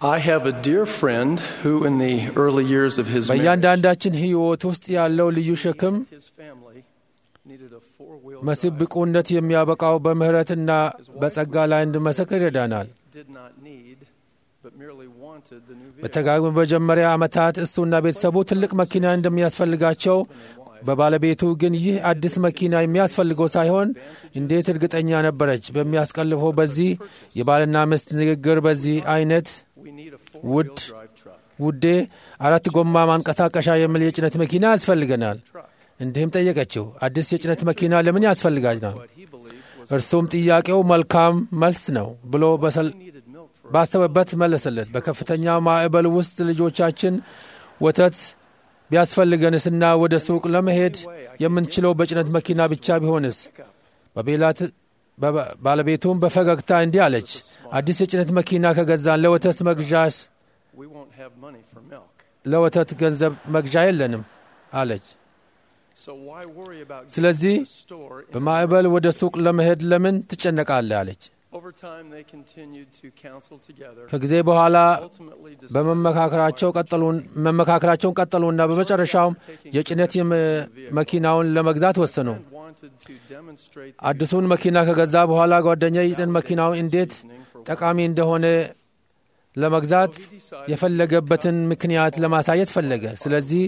I have a dear friend who, in the early years of his marriage, በእያንዳንዳችን ሕይወት ውስጥ ያለው ልዩ ሸክም his family needed a four-wheel መሲህ drive. ብቁነት የሚያበቃው በምሕረትና በጸጋ ላይ እንድመሰክር ይረዳናል። Did not need, but merely wanted the new vehicle. በተጋግሞ በመጀመሪያ ዓመታት እሱና ቤተሰቡ ትልቅ መኪና እንደሚያስፈልጋቸው በባለቤቱ ግን ይህ አዲስ መኪና የሚያስፈልገው ሳይሆን እንዴት እርግጠኛ ነበረች። በሚያስቀልፈው በዚህ የባልና ሚስት ንግግር በዚህ አይነት We need a ውድ four-wheel drive truck. ውዴ አራት ጎማ ማንቀሳቀሻ የሚል የጭነት መኪና ያስፈልገናል። Truck. እንዲህም ጠየቀችው፣ አዲስ የጭነት መኪና ለምን ያስፈልጋናል? What he believed was እርሱም ጥያቄው መልካም መልስ ነው ብሎ በሰል- he needed milk for ባሰበበት መለሰለት። በከፍተኛ ማዕበል ውስጥ ልጆቻችን ወተት ቢያስፈልገንስና ወደ ሱቅ ለመሄድ የምንችለው በጭነት መኪና ብቻ ቢሆንስ? pickup. በቤላት በ- ባለቤቱም በፈገግታ እንዲህ አለች፣ አዲስ የጭነት መኪና ከገዛን ለወተት መግዣስ We won't have money for milk. ለወተት ገንዘብ መግዣ የለንም አለች። So why worry about getting ስለዚህ to the store in በማዕበል ወደ ሱቅ ለመሄድ ለምን ትጨነቃለህ? አለች። Over time, they continued to counsel together. ከጊዜ በኋላ Ultimately, decided በመመካከራቸው ቀጠሉን መመካከራቸውን ቀጠሉና በመጨረሻውም የጭነት የመ- መኪናውን ለመግዛት ወሰኑ። friend wanted to demonstrate the አዲሱን መኪና ከገዛ በኋላ ጓደኛ የጭነት መኪናው እንዴት reasoning for ጠቃሚ እንደሆነ ለመግዛት የፈለገበትን ምክንያት ለማሳየት ፈለገ። ስለዚህ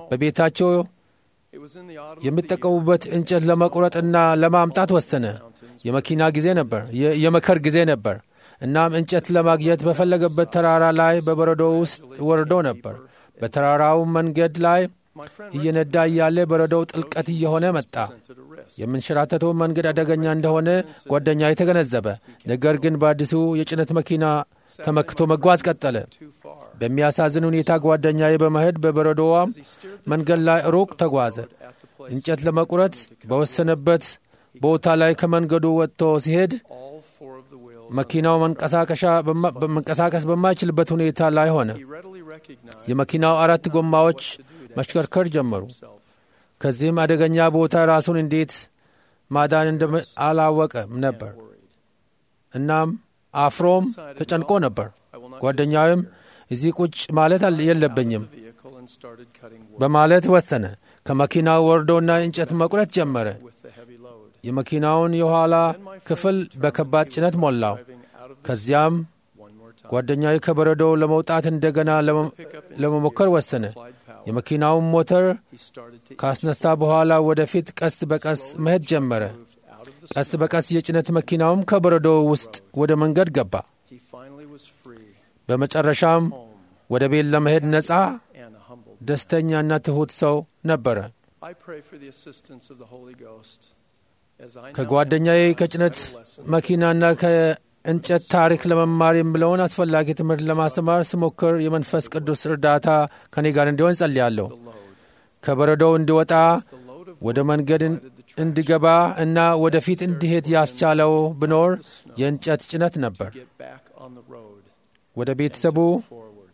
በቤታቸው it was in the autumn of the year, የሚጠቀሙበት እንጨት ለመቁረጥና ለማምጣት ወሰነ። የመኪና ጊዜ ነበር፣ የ- የመከር ጊዜ ነበር። እናም እንጨት ለማግኘት በፈለገበት ተራራ ላይ በበረዶ ውስጥ ወርዶ ነበር። በተራራው መንገድ ላይ my friend እየነዳ እያለ በረዶው ጥልቀት እየሆነ መጣ። presented a risk. የምንሸራተተው መንገድ አደገኛ እንደሆነ ጓደኛ የተገነዘበ፣ ነገር ግን በአዲሱ የጭነት መኪና ተመክቶ መጓዝ ቀጠለ። Too far. በሚያሳዝን ሁኔታ ጓደኛዬ በመሄድ በበረዶዋም As he steered መንገድ ላይ ሩቅ ተጓዘ። at the place, እንጨት ለመቁረጥ በወሰነበት ቦታ ላይ ከመንገዱ ወጥቶ ሲሄድ all four of the wheels. መኪናው መንቀሳቀሻ በማ- መንቀሳቀስ በማይችልበት ሁኔታ ላይ ሆነ። He readily recognized የመኪናው አራት ጎማዎች what to do to መሽከርከር ጀመሩ። himself. ከዚህም አደገኛ ቦታ ራሱን እንዴት ማዳን እንደም- አላወቀም ነበር። Worried. እናም አፍሮም ተጨንቆ ነበር። I will not ጓደኛውም እዚህ ቁጭ ማለት አል- የለብኝም the vehicle and started cutting wood በማለት ወሰነ። ከመኪናው ወርዶና እንጨት መቁረጥ ጀመረ። with the heavy load. የመኪናውን የኋላ ክፍል በከባድ ጭነት ሞላው። Driving out of the ከዚያም one more time. ጓደኛዊ ከበረዶው ለመውጣት እንደገና ለመ- Pick up into ለመሞከር gear, ወሰነ። applied power. የመኪናውን ሞተር He started to ካስነሳ በኋላ ወደፊት ቀስ በቀስ መሄድ ጀመረ። moved out of the ቀስ በቀስ የጭነት መኪናውም ከበረዶው ውስጥ ወደ መንገድ ገባ። He finally was free, በመጨረሻም home, ወደ ቤት ለመሄድ ነፃ፣ and a humbled. ደስተኛና ትሑት ሰው ነበረ። I pray for the assistance of the Holy Ghost as I now ከጓደኛዬ emphasize ከጭነት vital lessons መኪናና ከእንጨት ታሪክ ለመማር የምለውን አስፈላጊ ትምህርት ለማስተማር ስሞክር የመንፈስ ቅዱስ እርዳታ ከኔ ጋር እንዲሆን ጸልያለሁ። the load. ከበረዶው እንዲወጣ The load of ወደ መንገድ እን- እንዲገባ እና ወደፊት እንዲሄድ ያስቻለው ብኖር የእንጨት ጭነት ነበር። get back on the road ወደ and ቤተሰቡ to move forward.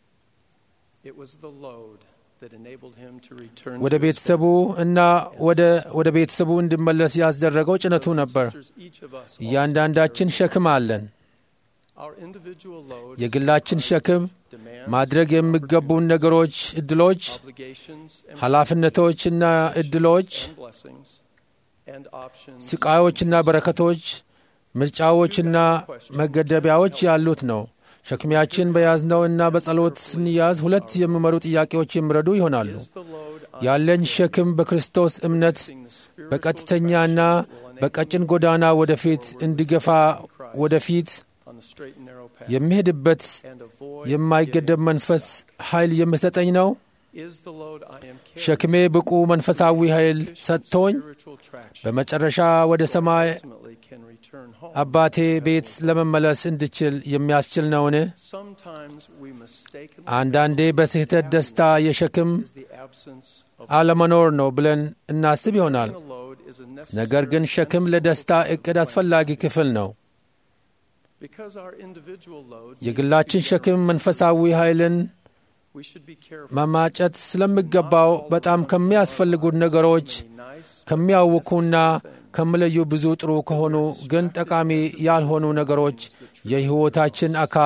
It was the load that enabled him to return ወደ to his ቤተሰቡ እና ወደ ወደ ቤተሰቡ እንዲመለስ ያስደረገው ጭነቱ brothers and ነበር። sisters, each of us also እያንዳንዳችን carries ሸክም አለን። our individual load የግላችን ሸክም demands, ማድረግ የሚገቡን ነገሮች፣ እድሎች፣ obligations, and ኃላፊነቶችና እድሎች፣ and blessings and options ስቃዮችና በረከቶች፣ ምርጫዎችና መገደቢያዎች ያሉት ነው። ሸክሚያችን በያዝነው እና በጸሎት ስንያዝ ሁለት የሚመሩ ጥያቄዎች የሚረዱ ይሆናሉ። is the load on ያለኝ ሸክም በክርስቶስ እምነት the spiritual በቀጥተኛና direction that will enable በቀጭን ጎዳና ወደፊት እንዲገፋ ወደፊት on the straight and narrow path የሚሄድበት and avoid የማይገደብ መንፈስ ኃይል የሚሰጠኝ ነው። is the load I am carrying ሸክሜ ብቁ መንፈሳዊ ኃይል sufficient ሰጥቶኝ spiritual traction በመጨረሻ ወደ ሰማይ ultimately can return home. አባቴ ቤት ለመመለስ እንድችል የሚያስችል ነውን? Sometimes we mistakenly አንዳንዴ በስህተት ደስታ የሸክም is the absence of አለመኖር ነው ብለን እናስብ ይሆናል። a load is a ነገር ግን necessary ሸክም and ለደስታ እቅድ አስፈላጊ ክፍል ነው። because our individual load needs የግላችን to be ሸክም balanced, መንፈሳዊ ኃይልን we should be careful መማጨት ስለሚገባው በጣም ከሚያስፈልጉት ነገሮች many nice ከሚያውኩና ከሚለዩ ብዙ ጥሩ ከሆኑ ግን ጠቃሚ ያልሆኑ ነገሮች የሕይወታችን አካል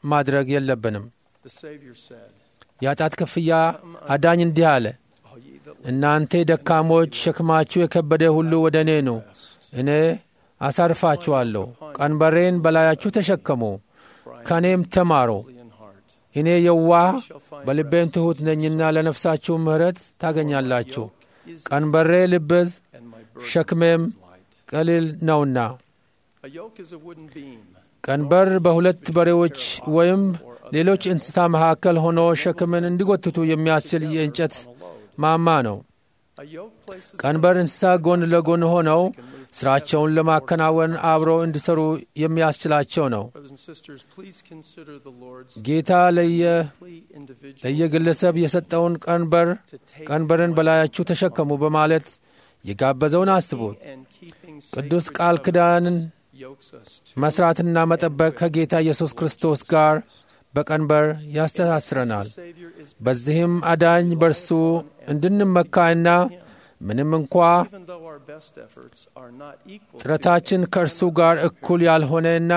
ማድረግ የለብንም። The Savior said, የኃጢአት ክፍያ አዳኝ እንዲህ አለ፣ All ye that እናንተ ደካሞች ሸክማችሁ የከበደ ሁሉ ወደ እኔ ኑ፣ እኔ አሳርፋችኋለሁ። ቀንበሬን በላያችሁ ተሸከሙ፣ ከእኔም ተማሩ። lowly in heart, እኔ የዋህ በልቤም ትሑት ነኝና ለነፍሳችሁ ምሕረት ታገኛላችሁ። is ቀንበሬ ልብዝ and my burden ሸክሜም is light. ቀሊል ነውና። A yoke is a wooden beam. ቀንበር በሁለት በሬዎች ወይም ሌሎች እንስሳ መካከል ሆኖ ሸክምን እንዲጎትቱ የሚያስችል የእንጨት on a load. ማማ ነው። A yoke places ቀንበር እንስሳ ጎን ለጎን ሆነው ስራቸውን ለማከናወን አብረው እንዲሰሩ የሚያስችላቸው ነው። Brothers and sisters, please consider the Lord's ጌታ ለየ plea individual ለየግለሰብ የሰጠውን ቀንበር to take ቀንበርን በላያችሁ ተሸከሙ በማለት የጋበዘውን አስቡት። and keeping ቅዱስ sacred ቃል ኪዳንን covenants yokes us to መስራትና መጠበቅ ከጌታ ኢየሱስ ክርስቶስ ጋር በቀንበር ያስተሳስረናል። the Savior is በዚህም አዳኝ በርሱ እንድንመካና ምንም እንኳ even though our best efforts are not equal to ጥረታችን ከእርሱ ጋር እኩል ያልሆነና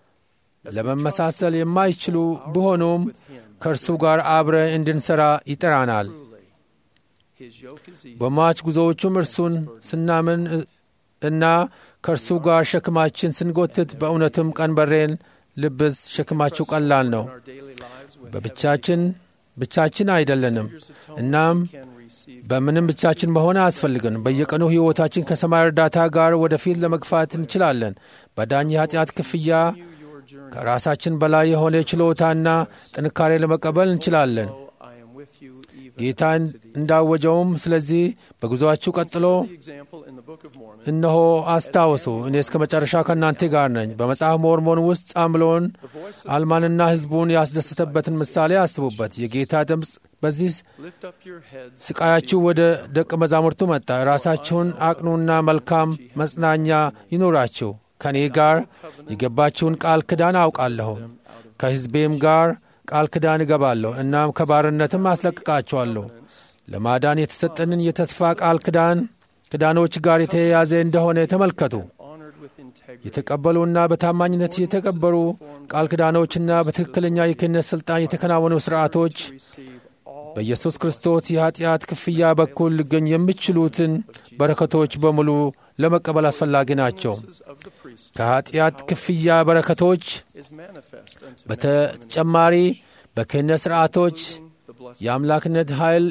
ለመመሳሰል የማይችሉ ቢሆኑም with him ከእርሱ ጋር አብረ እንድንሠራ ይጠራናል። truly his yoke is easy በሟች ጉዞዎቹም እርሱን ስናምን እና ከእርሱ ጋር ሸክማችን ስንጎትት በእውነትም ቀንበሬን ልብስ ሸክማችሁ ቀላል ነው። in our daily lives with በብቻችን ብቻችን አይደለንም። Savior's atonement እናም we can receive በምንም ብቻችን መሆን አያስፈልግን። በየቀኑ ሕይወታችን ከሰማይ እርዳታ ጋር ወደፊት ለመግፋት እንችላለን። በዳኝ የኃጢአት ክፍያ you your journey ከራሳችን በላይ የሆነ ችሎታና ጥንካሬ ለመቀበል እንችላለን። Lo, I am with you even ጌታ to the end. እንዳወጀውም ስለዚህ በጉዞአችሁ ቀጥሎ The example in the Book of Mormon እነሆ አስታውሱ፣ እኔ እስከ መጨረሻ ከእናንተ ጋር ነኝ። በመጽሐፍ ሞርሞን ውስጥ አምሎን the voice of አልማንና ሕዝቡን ያስደሰተበትን ምሳሌ አስቡበት። የጌታ ድምፅ በዚህ lift up your heads ስቃያችሁ ወደ ደቀ መዛሙርቱ መጣ። ራሳችሁን አቅኑና መልካም መጽናኛ ይኑራችሁ። ከእኔ ጋር የገባችውን ቃል ክዳን አውቃለሁ። ከሕዝቤም ጋር ቃል ክዳን እገባለሁ፣ እናም ከባርነትም አስለቅቃችኋለሁ። ለማዳን የተሰጠንን የተስፋ ቃል ክዳን ክዳኖች ጋር የተያያዘ እንደሆነ ተመልከቱ። honored with integrity የተቀበሉና በታማኝነት የተቀበሩ ቃል ክዳኖችና በትክክለኛ የክህነት ሥልጣን የተከናወኑ ሥርዓቶች receive all በኢየሱስ ክርስቶስ የኀጢአት ክፍያ በኩል ሊገኙ የሚችሉትን በረከቶች በሙሉ ለመቀበል አስፈላጊ ናቸው። of the priest ከኀጢአት ክፍያ በረከቶች is manifest unto በተጨማሪ በክህነት ሥርዓቶች the blessed የአምላክነት ኃይል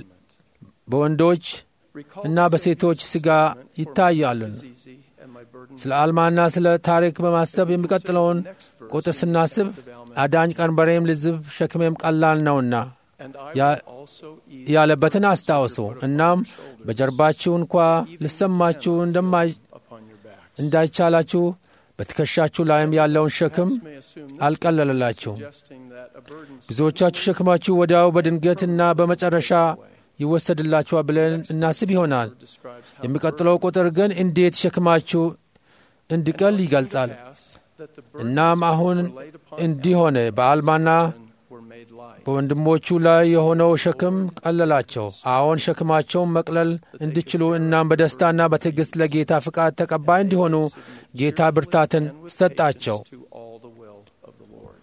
በወንዶች recall እና በሴቶች ሥጋ ይታያሉ። is easy and my burden ስለ አልማና ስለ ታሪክ በማሰብ የሚቀጥለውን ቁጥር ስናስብ አዳኝ ቀንበሬም ልዝብ ሸክሜም ቀላል ነውና and I ያ- will also ease ያለበትን አስታውሱ። እናም በጀርባችሁ እንኳ ልሰማችሁ እንደማይ upon your backs. እንዳይቻላችሁ በትከሻችሁ ላይም ያለውን ሸክም Some may assume this አልቀለለላችሁም። suggesting that a burden ብዙዎቻችሁ ሸክማችሁ ወዲያው በድንገትና በመጨረሻ ይወሰድላችኋል ብለን እናስብ ይሆናል። describes how የሚቀጥለው ቁጥር ግን እንዴት ሸክማችሁ እንዲቀል ይገልጻል። pass that the burdens እናም አሁን that were laid upon እንዲህ ሆነ፣ በአልማና were made light. በወንድሞቹ ላይ የሆነው ሸክም ቀለላቸው። አዎን ሸክማቸውን መቅለል እንዲችሉ እናም በደስታና በትዕግሥት ለጌታ ፍቃድ ተቀባይ እንዲሆኑ ጌታ ብርታትን and with ሰጣቸው። patience to all the will of the Lord.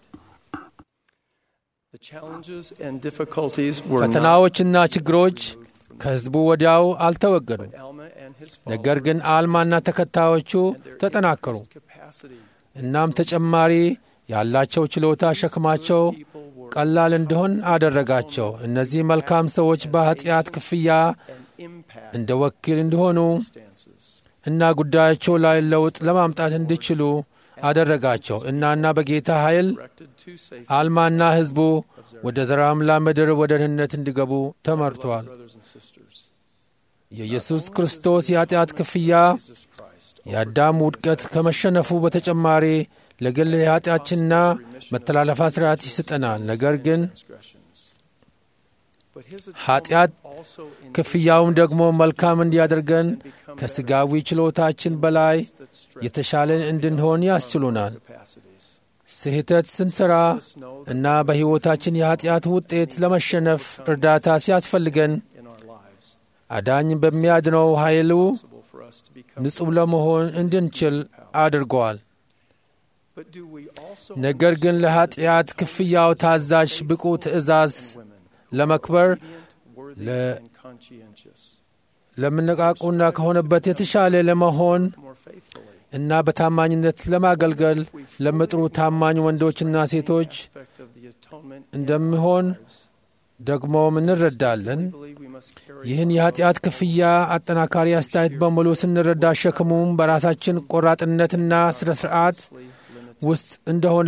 The challenges and difficulties were not ፈተናዎችና ችግሮች ከሕዝቡ ወዲያው አልተወገዱም። Alma and his ነገር ግን አልማና ተከታዮቹ and their ተጠናከሩ። increased capacity. እናም ተጨማሪ ያላቸው ችሎታ ሸክማቸው People were ቀላል እንዲሆን አደረጋቸው። እነዚህ መልካም ሰዎች በኃጢአት ክፍያ an impact እንደ ወኪል እንዲሆኑ circumstances. እና ጉዳያቸው ላይ ለውጥ ለማምጣት እንዲችሉ አደረጋቸው። እናና በጌታ ኃይል Directed to safety አልማና ሕዝቡ ወደ ተራምላ ምድር ወደ ድህነት እንዲገቡ ተመርቷል። brothers and sisters. የኢየሱስ ክርስቶስ የኃጢአት ክፍያ Jesus Christ የአዳም ውድቀት ከመሸነፉ በተጨማሪ ለግል የኃጢአችንና መተላለፋ ሥርዓት ይሰጠናል። ነገር ግን transgressions. But his ኃጢአት atonement also in ክፍያውም ደግሞ መልካም እንዲያደርገን ከሥጋዊ ችሎታችን በላይ that stretch የተሻለን እንድንሆን ያስችሉናል። capacities. ስህተት ስንሠራ Let us know that እና በሕይወታችን የኃጢአት ውጤት ለመሸነፍ እርዳታ ሲያስፈልገን in our lives አዳኝ በሚያድነው ኃይሉ possible for us to become ንጹሕ ለመሆን እንድንችል አድርገዋል። But do we also ነገር ግን ለኃጢአት ክፍያው ታዛዥ ብቁ ትእዛዝ women ለመክበር obedient, worthy, Le- and conscientious ለምነቃቁና ከሆነበት የተሻለ ለመሆን more faithfully? እና በታማኝነት ለማገልገል ለሚጥሩ ታማኝ ወንዶችና ሴቶች Aspect of the atonement in እንደሚሆን our lives. ደግሞም እንረዳለን። We believe we must carry ይህን our የኃጢአት ክፍያ አጠናካሪ አስተያየት በሙሉ ስንረዳ ሸክሙም በራሳችን ቆራጥነትና ስነ ስርዓት costly, limited ውስጥ እንደሆነ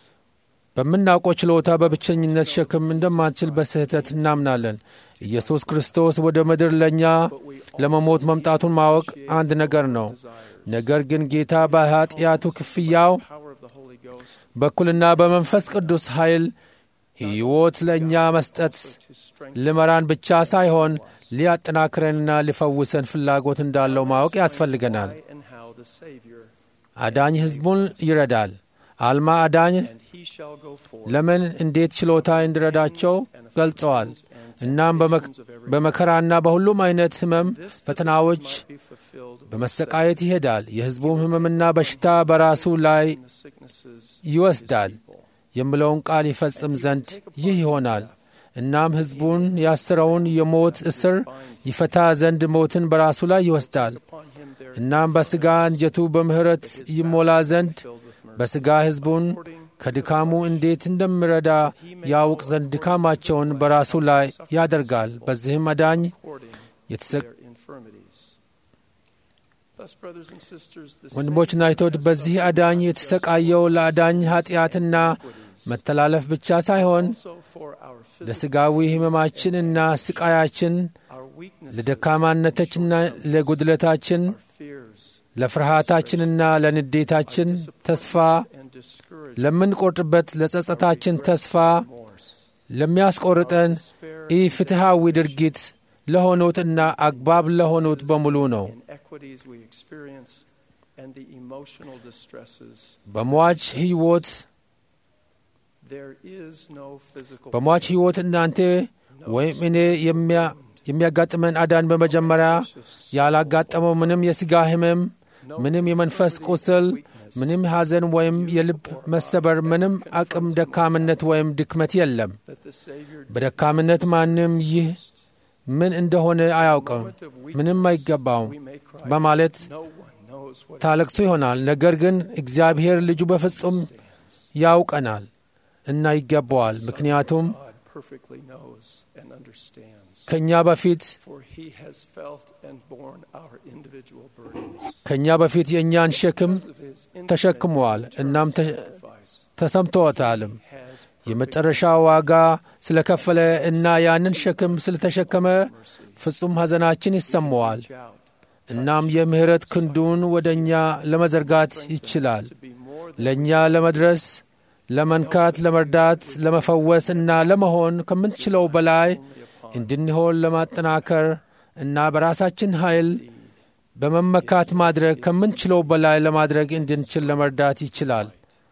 በምናውቀው ችሎታ በብቸኝነት ሸክም እንደማንችል በስህተት እናምናለን። ኢየሱስ ክርስቶስ ወደ ምድር ለእኛ ለመሞት መምጣቱን ማወቅ አንድ ነገር ነው። ነገር ግን ጌታ በኃጢአቱ ክፍያው power of the Holy Ghost በኩልና በመንፈስ ቅዱስ ኃይል ሕይወት ለእኛ መስጠት to strengthen ልመራን ብቻ ሳይሆን ሊያጠናክረንና ሊፈውሰን ፍላጎት እንዳለው ማወቅ ያስፈልገናል። why and how the Savior, አዳኝ ሕዝቡን ይረዳል። አልማ አዳኝ and He shall go forth ለምን እንዴት ችሎታ እንዲረዳቸው ገልጸዋል። እናም በመክ- በመከራና በሁሉም አይነት ሕመም ፈተናዎች might be fulfilled በመሰቃየት ይሄዳል። የሕዝቡም ሕመምና በሽታ በራሱ ላይ in the sicknesses ይወስዳል የሚለውን ቃል ይፈጽም ዘንድ ይህ ይሆናል። እናም ሕዝቡን ያስረውን የሞት እስር ይፈታ ዘንድ ሞትን በራሱ ላይ ይወስዳል። upon Him there እናም በሥጋ እንጀቱ በምሕረት ይሞላ ዘንድ filled with mercy. በሥጋ ሕዝቡን ከድካሙ እንዴት እንደሚረዳ ያውቅ ዘንድ ድካማቸውን በራሱ ላይ ያደርጋል። በዚህም አዳኝ according to የተሰ- their infirmities. Thus, brothers and sisters, the ወንድሞችና እህቶች በዚህ አዳኝ የተሰቃየው ለአዳኝ ኃጢአትና መተላለፍ ብቻ ሳይሆን also for our physical, ለሥጋዊ ሕመማችንና ስቃያችን our weaknesses, ለደካማነታችንና ለጉድለታችን our fears, ለፍርሃታችንና ለንዴታችን ተስፋ and discouragement, ለምንቆርጥበት ለጸጸታችን ተስፋ remorse, ለሚያስቆርጠን despair, ኢ ፍትሐዊ ድርጊት ለሆኑትና አግባብ ለሆኑት በሙሉ ነው። inequities we experience, and the emotional distresses. በሟች ሕይወት There is no physical በሟች ሕይወት እናንተ ወይም እኔ የሚያ- የሚያጋጥመን አዳን በመጀመሪያ ያላጋጠመው ምንም የሥጋ ሕመም፣ ምንም የመንፈስ ቁስል፣ ምንም ሐዘን ወይም የልብ መሰበር፣ ምንም አቅም ደካምነት ወይም ድክመት የለም። that the Savior በደካምነት ማንም ይህ ምን እንደሆነ አያውቅም፣ ምንም አይገባውም we may cry. በማለት No one knows what ታለቅሱ ይሆናል። ነገር ግን እግዚአብሔር ልጁ በፍጹም ያውቀናል እና ይገባዋል። ምክንያቱም God perfectly knows and understands. ከእኛ በፊት For he has felt and borne our individual burdens. ከእኛ በፊት የእኛን ሸክም Because of his infinite ተሸክመዋል and እናም ተ- sacrifice, ተሰምቶታልም። has የመጨረሻ ዋጋ ስለከፈለ እና ያንን ሸክም ስለተሸከመ ፍጹም ሐዘናችን ይሰማዋል። reached out እናም የምሕረት ክንዱን ወደ እኛ ለመዘርጋት ይችላል። to be more than ለእኛ ለመድረስ፣ ለመንካት፣ ለመርዳት፣ ለመፈወስ እና ለመሆን ከምንችለው በላይ እንድንሆን ለማጠናከር እና በራሳችን ኃይል በመመካት ማድረግ ከምንችለው በላይ ለማድረግ እንድንችል ለመርዳት ይችላል።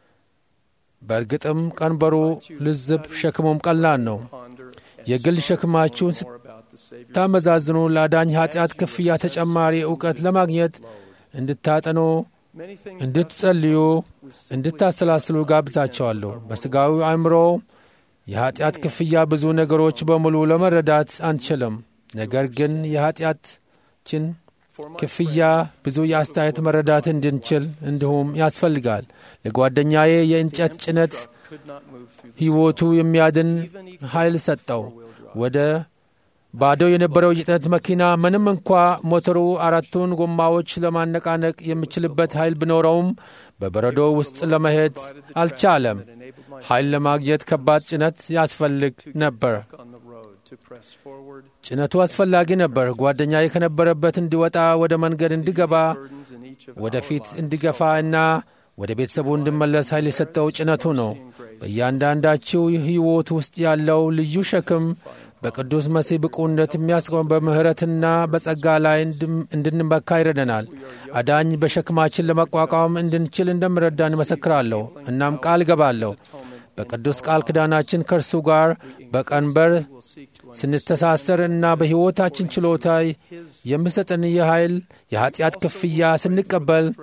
በእርግጥም ቀንበሩ ልዝብ፣ ሸክሙም ቀላል ነው። ponder and የግል ሸክማችሁን more about the Savior. ስታመዛዝኑ ለአዳኝ ኃጢአት ክፍያ ተጨማሪ እውቀት ለማግኘት እንድታጠኑ፣ Many things እንድትጸልዩ፣ እንድታሰላስሉ ጋብዛቸዋለሁ። በሥጋዊ አእምሮ የኃጢአት ክፍያ ብዙ ነገሮች በሙሉ ለመረዳት አንችልም። ነገር ግን የኃጢአታችን for my ክፍያ ብዙ የአስተያየት መረዳት እንድንችል እንዲሁም ያስፈልጋል። ለጓደኛዬ የእንጨት ጭነት could not move through the ሕይወቱ የሚያድን ኃይል ሰጠው። ወደ ባዶ የነበረው የጭነት መኪና ምንም እንኳ ሞተሩ አራቱን ጎማዎች ለማነቃነቅ የሚችልበት ኃይል ቢኖረውም በበረዶ ውስጥ ለመሄድ አልቻለም። enabled my ኃይል ለማግኘት ከባድ ጭነት ያስፈልግ ነበር። on the road to press forward. ጭነቱ አስፈላጊ ነበር። ጓደኛዬ ከነበረበት እንዲወጣ፣ ወደ መንገድ እንዲገባ፣ Burdens in each of ወደፊት እንዲገፋ እና ወደ ቤተሰቡ እንዲመለስ ኃይል የሰጠው ጭነቱ ነው። በእያንዳንዳችው ሕይወት ውስጥ ያለው ልዩ ሸክም በቅዱስ መሲህ ብቁነት የሚያስቆም በምሕረትና በጸጋ ላይ እንድም- እንድንመካ ይረደናል። አዳኝ በሸክማችን ለመቋቋም እንድንችል እንደምረዳን እመሰክራለሁ። እናም ቃል እገባለሁ በቅዱስ ቃል ኪዳናችን ከእርሱ ጋር በቀንበር will seek to ስንተሳሰር እና በሕይወታችን ችሎታ የሚሰጠን የኃይል የኀጢአት ክፍያ ስንቀበል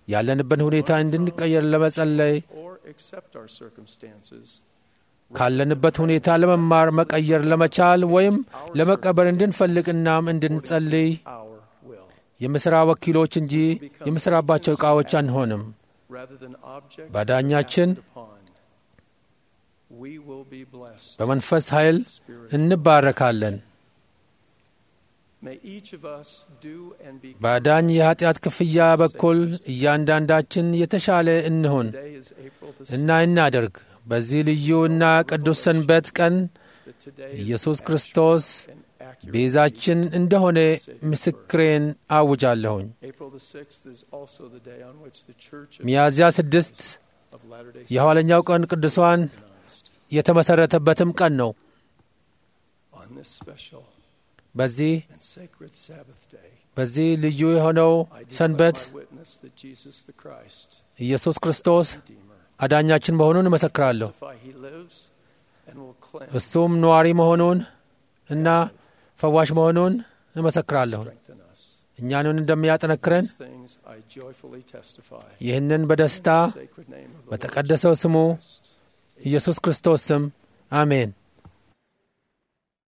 ያለንበት ሁኔታ እንድንቀየር ለመጸለይ or accept our circumstances ካለንበት ሁኔታ ለመማር መቀየር ለመቻል ወይም ለመቀበር እንድንፈልግ እናም እንድንጸልይ our will የምሥራ ወኪሎች እንጂ የምሥራባቸው ዕቃዎች አንሆንም። rather than objects ባዳኛችን acted upon. We will be blessed. በመንፈስ ኃይል እንባረካለን። May each of us do and be ባዳኝ የኀጢአት ክፍያ በኩል እያንዳንዳችን የተሻለ እንሁን Today is April the እና እናደርግ። በዚህ ልዩ እና ቅዱስ ሰንበት ቀን that today is ኢየሱስ ክርስቶስ an accurate. ቤዛችን እንደሆነ ምስክሬን አውጃለሁኝ። April the 6th is also the day on which the Church of, ሚያዝያ ስድስት of Latter-day የኋለኛው ቀን ቅዱሷን organized. የተመሠረተበትም ቀን ነው። On this special በዚህ and sacred Sabbath day, በዚህ ልዩ የሆነው I declare ሰንበት my witness that Jesus the Christ, ኢየሱስ ክርስቶስ Redeemer, አዳኛችን መሆኑን እመሰክራለሁ። testify he lives and will cleanse, እሱም ነዋሪ መሆኑን እና ፈዋሽ መሆኑን እመሰክራለሁ። strengthen us. እኛንን እንደሚያጠነክረን These things I joyfully testify. ይህንን በደስታ In the sacred name of the Lord በተቀደሰው ስሙ Christ. ኢየሱስ ክርስቶስ ስም አሜን።